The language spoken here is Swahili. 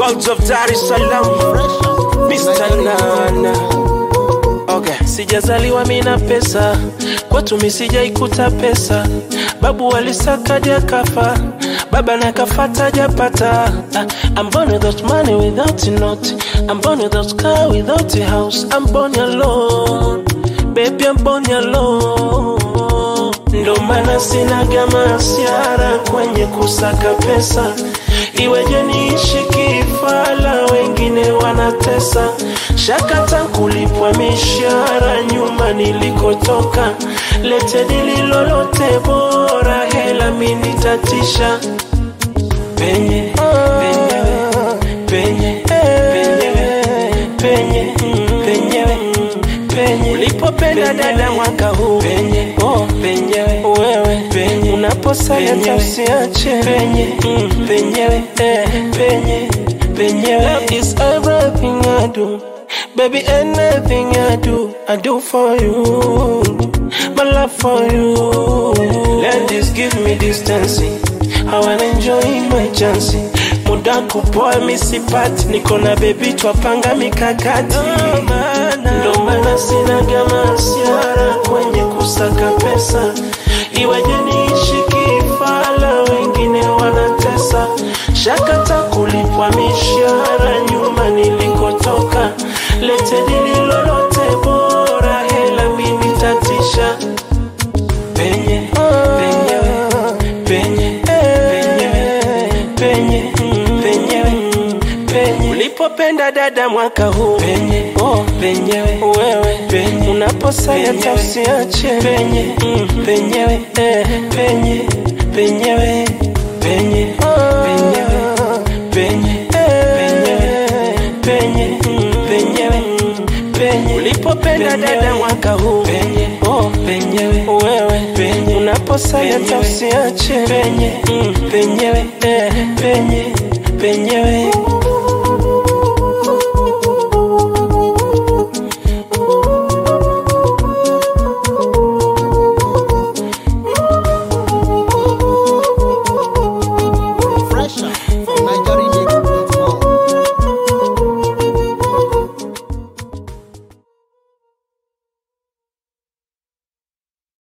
Worlds of Dar es Salaam, Mr. Nana. Okay. Sijazaliwa mina pesa, kwetu mi sijaikuta pesa. Babu alisakadi akafa, baba nakafata japata. I'm born without money, without a note. I'm born without car, without a house. I'm born alone, baby I'm born alone. Ndo maana sinaga masiara kwenye kusaka pesa, iweje niishi kifala, wengine wanatesa. Shakata kulipwa mishahara nyuma nilikotoka, lete dili lolote bora, hela mini tatisha penye penyewe penye penyewe penye penyewe penye ulipopenda dada mwaka huu penye oh penyewe wewe penye unaposaya tausiache penye mm, penyewe eh, penye penyewe love is everything I do baby anything I do I do for you my love for you let this give me distance I wanna enjoy my chance muda kupoa misipati niko na bebi twapanga mikakati ndo maana sinaga masiara kwenye kusaka pesa iweje niishi kifala wengine wanatesa shakata kulipwa mishahara nyuma nilikotoka lete dili lolote bora hela mimi tatisha penye penyewe penye penyewe penye penyewe penye ulipopenda dada mwaka huu penye oh penyewe wewe penye unaposaya tausiache penye mm, penyewe eh, penye penyewe penye penyewe penye penyewe penye mm, penyewe penye ulipopenda dada mwaka huu penye oh penyewe wewe penye unaposaya tausiache penye mm, penyewe eh, penye penyewe